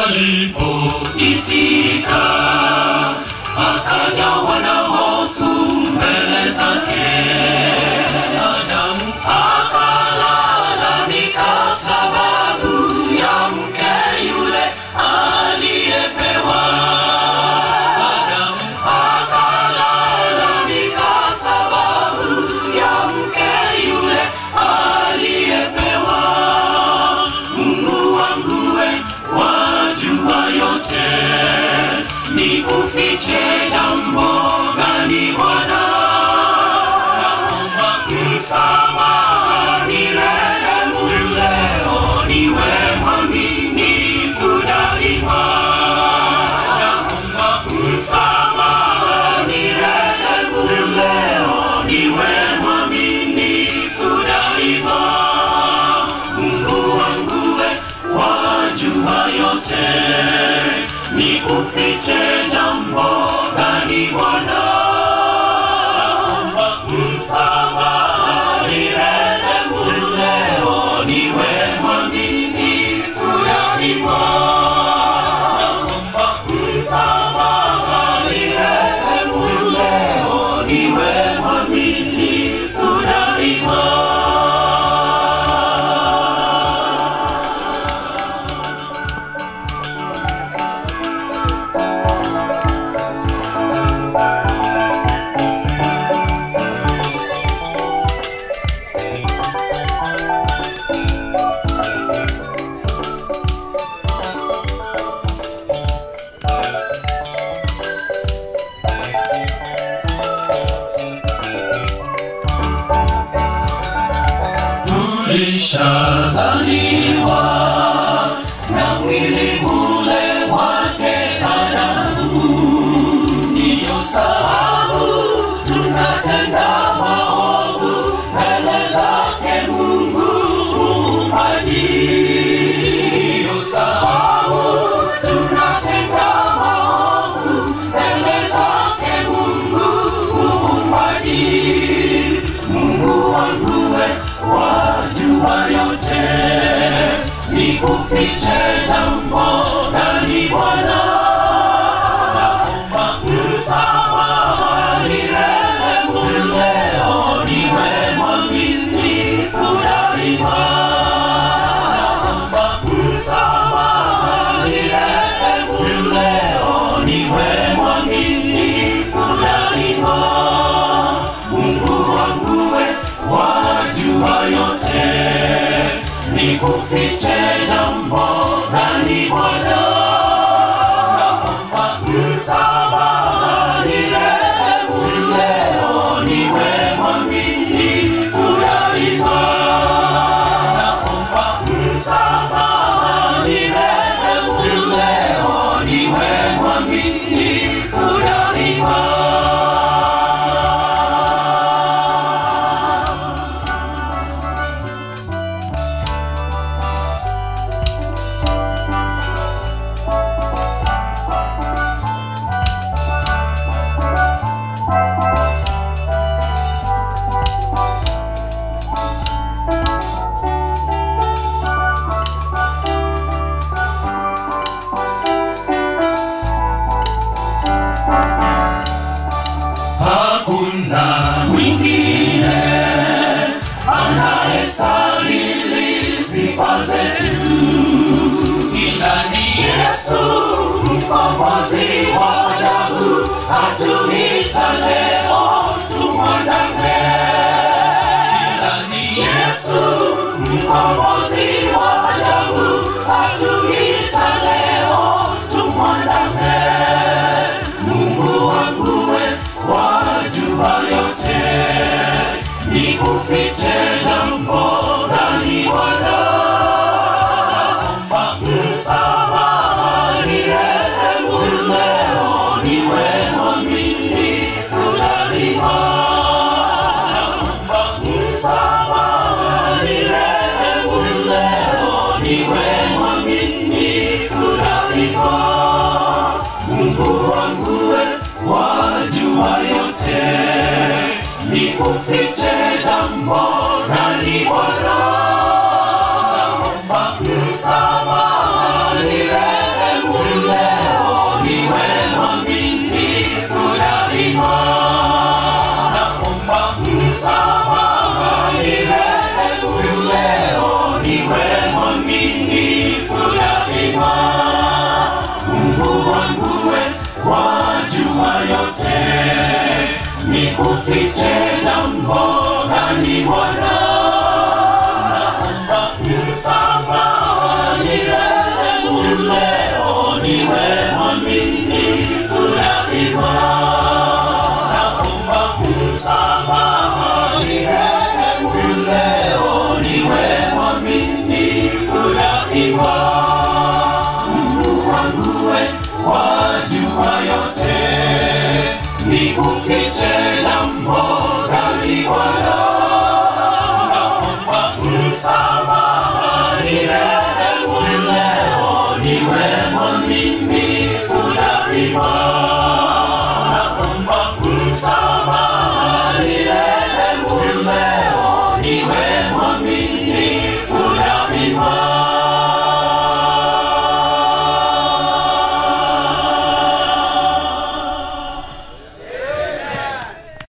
walipoitika akajawa na hofu mbele zake Adamu akalalamika sababu ya mke yule aliyepewa Adamu akalalamika sababu ya mke yule aliyepewa Mungu wangu we wajua yote nikufiche jambo gani Bwana naomba msamaha nirehemu leo niwe mwaminifu daima naomba msamaha nirehemu leo niwe mwaminifu daima Mungu wangu we wajua yote nikufiche jambo gani Bwana naomba msamaha nirehemu leo niwe mwaminifu daima naomba msamaha nirehemu leo niwe mwaminifu daima tulishazaliwa na mwili ule wake Adamu, ndiyo sababu tunatenda maovu mbele zake Mungu Muumbaji. Ndiyo sababu tunatenda maovu mbele zake Mungu Muumbaji. Mungu wangu we wajua yote, nikufiche jambo gani Bwana? Naomba msamaha nirehemu leo, niwe mwaminifu daima. Naomba msamaha nirehemu leo, niwe mwaminifu daima. Mungu wangu we wajua yote, nikufiche jambo gani Bwana? Naomba msamaha nirehemu leo, niwe mwaminifu daima. Naomba msamaha nirehemu leo, niwe mwaminifu daima. hakuna mwingine anayestahili sifa zetu ila ni Yesu mkombozi wa ajabu, atuita leo tumwandame. Ila ni Yesu mkombozi wa ajabu, atuita leo tumwandame. Mungu wangu we wajua yote, nikufiche jambo gani Bwana? Naomba msamaha nirehemu leo, niwe mwaminifu daima. Naomba msamaha nirehemu leo, niwe mwaminifu daima. Mungu wangu we wajua yote, nikufiche jambo gani Bwana? Naomba msamaha nirehemu niwe mwaminifu daima. Mungu wangu we, wajua yote, nikufiche jambo gani Bwana? Naomba msamaha, nirehemu leo, niwe mwaminifu daima. Naomba msamaha, nirehemu leo, niwe mwaminifu daima. Mungu wangu we, wajua yote, nikufiche jambo gani Bwana? Naomba msamaha, nirehemu leo, niwe mwaminifu